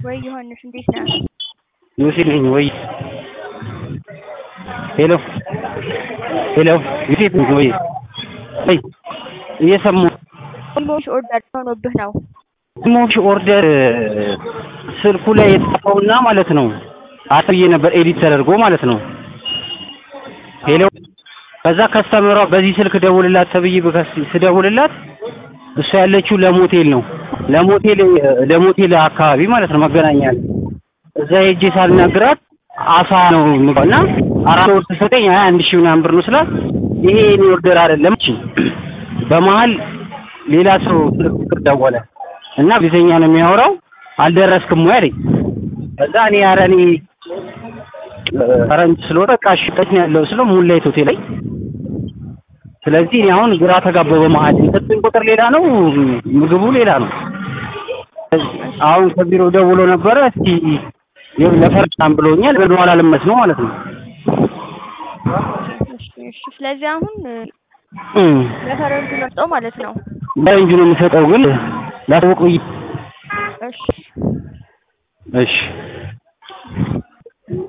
ወይ ዮሐንስ እንዴት ነህ? ዮሴፍ ነኝ ወይ ሄሎ ሄሎ ዮሴፍ ነኝ ወይ ወይ እየሰማሁ ሞሽ ኦርደር ሆኖብህ ነው። ሞሽ ኦርደር ስልኩ ላይ የተጻፈውና ማለት ነው አጥብዬ ነበር ኤዲት ተደርጎ ማለት ነው። ሄሎ ከዛ ከስተመሯ በዚህ ስልክ ደውልላት ተብዬ በከስ- ስደውልላት እሷ ያለችው ለሞቴል ነው ለሞቴል ለሞቴል አካባቢ ማለት ነው መገናኛ ላይ እዛ ሄጄ ሳልናግራት አሳ ነው የምገባው እና አራት ወር ስትሰጠኝ አይ አንድ ሺህ ምናምን ብር ነው ስላት ይሄ የኔ ኦርደር አይደለም እቺ በመሀል ሌላ ሰው ስልክ ቁጥር ደወለ እና ጊዜኛ ነው የሚያወራው አልደረስክም ወይ አለኝ ከዛ እኔ ኧረ እኔ ፈረንጅ ስለሆነ በቃ እሺ የት ነው ያለው ስለው ሙላይት ሆቴል ላይ ስለዚህ እኔ አሁን ግራ ተጋባሁ በመሀል የሰጡኝ ቁጥር ሌላ ነው ምግቡ ሌላ ነው አሁን ከቢሮ ደውሎ ነበረ እስቲ ይኸው ለፈርጫም ብሎኛል በኋላ ልመስ ነው ማለት ነው እሺ እሺ። ስለዚህ አሁን እም ለፈረንጁ መርጠው ማለት ነው። በእንጁ ነው የምሰጠው ግን ላሳውቅ ብዬ እሺ እሺ